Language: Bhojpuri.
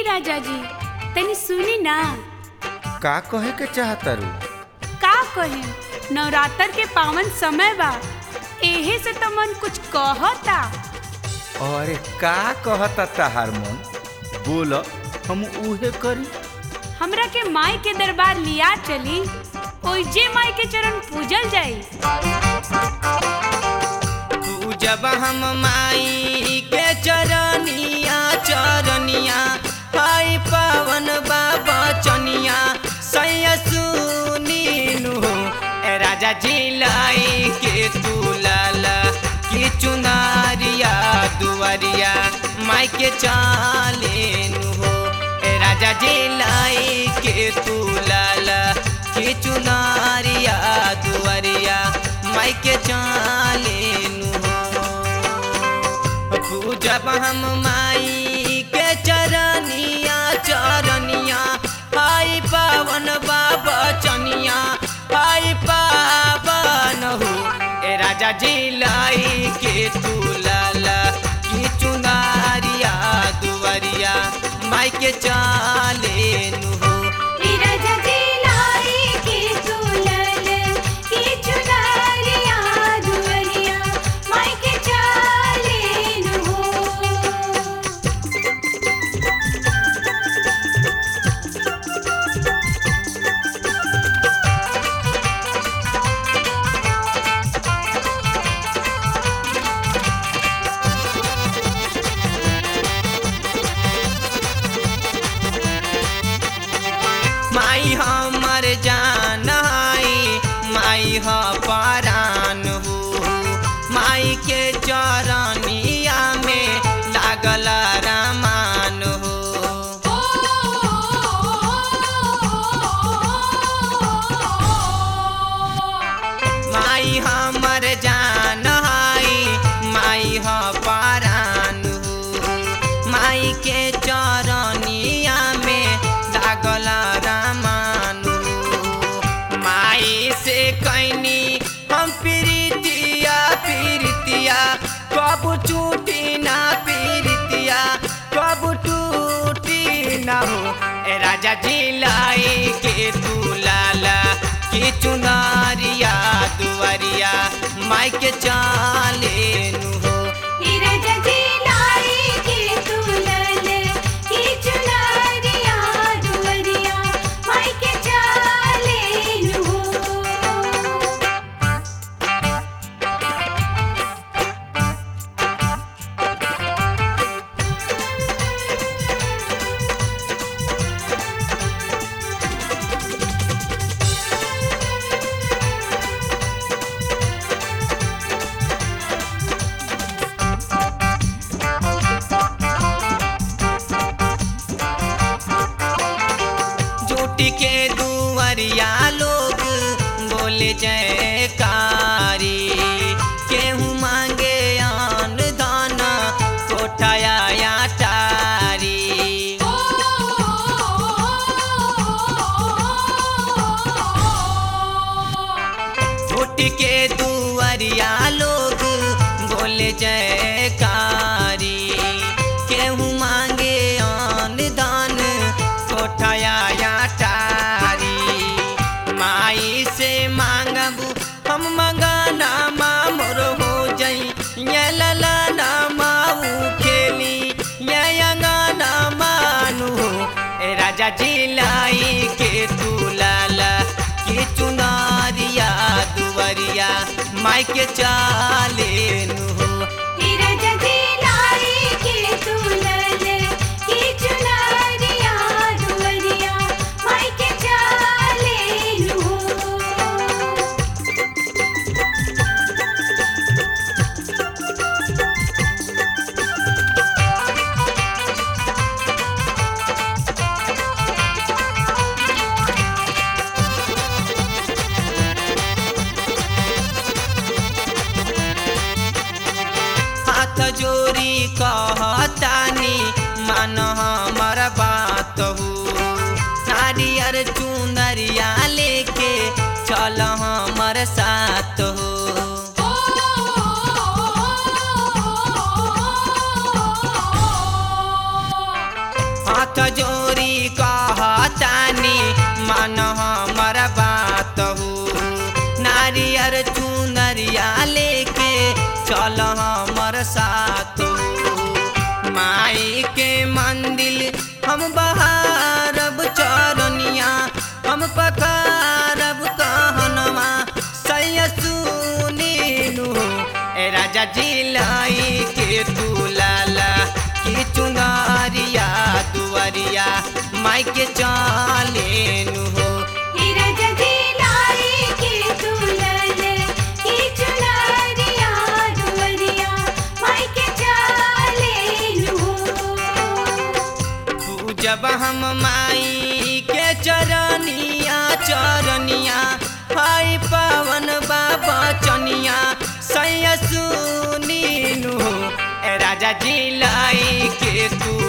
राजा जी तनी सुनी ना का कहे के चाहतारू का कहे नवरात्र के पावन समय बा एहे से तो मन कुछ कहता अरे का कहता तहार मन बोल हम उहे करी हमरा के माई के दरबार लिया चली ओइजे माई के चरण पूजल जाई जब हम माई के चरनिया चरनिया हाय पावन बाबा चनिया सैया सुनीनु ए राजा जी लाई के तू लाला की चुनारिया दुआरिया माई के चालेनु हो ए राजा जी लाई के तू लाला की चुनारिया दुआरिया माई के चालेनु हो पूजब हम माई के चरनिया चरनिया हाय पावन बाबा चनिया हाय पावन हो ए राजा जी लाई के तू लाला की चुनारिया दुआरिया माई के चालेनु हो माई हमर जान आई माई ह परान हो माई के चरनिया में लागल रामान हो माई हमर जान आई माई ह परान हो माई के चरनिया में लागल रामान हो माई से कैनी हम प्रीतिया प्रीतिया कब टूटी ना प्रीतिया कब टूटी ना हो ए राजा जी लाई के तू लाला की चुनारिया दुआरिया माई के चालेनु हो जुटी के दुआरिया लोग बोले जयकारी केहू मांगे आन दान कोठाया या टारी जुटी के दुआरिया लोग बोले जयकारी केहू मांगे आन दान कोठाया या टारी माई से मांगबू हम मंगाना मोर हो जई ये लला ना माऊ खेली ये अंगाना मानू ए राजा जी लाई के तू लाला के चुनारिया दुआरिया माई के चालेनु हो हाथ जोरी कहतानी मन हमर बात हो नारियर चुनरिया लेके चल हमर साथ हो माई के मंदिर हम बहारब चरनिया हम पकारब कहनमा सैया सुनीनु ए राजा जिलाई के तू लाला की चुनारिया दुआरिया माई के चालेनु हो जब हम माई के चरनिया चरनिया हाय पवन बाबा चनिया सैया सुनीनु ए राजा जिलाई के तू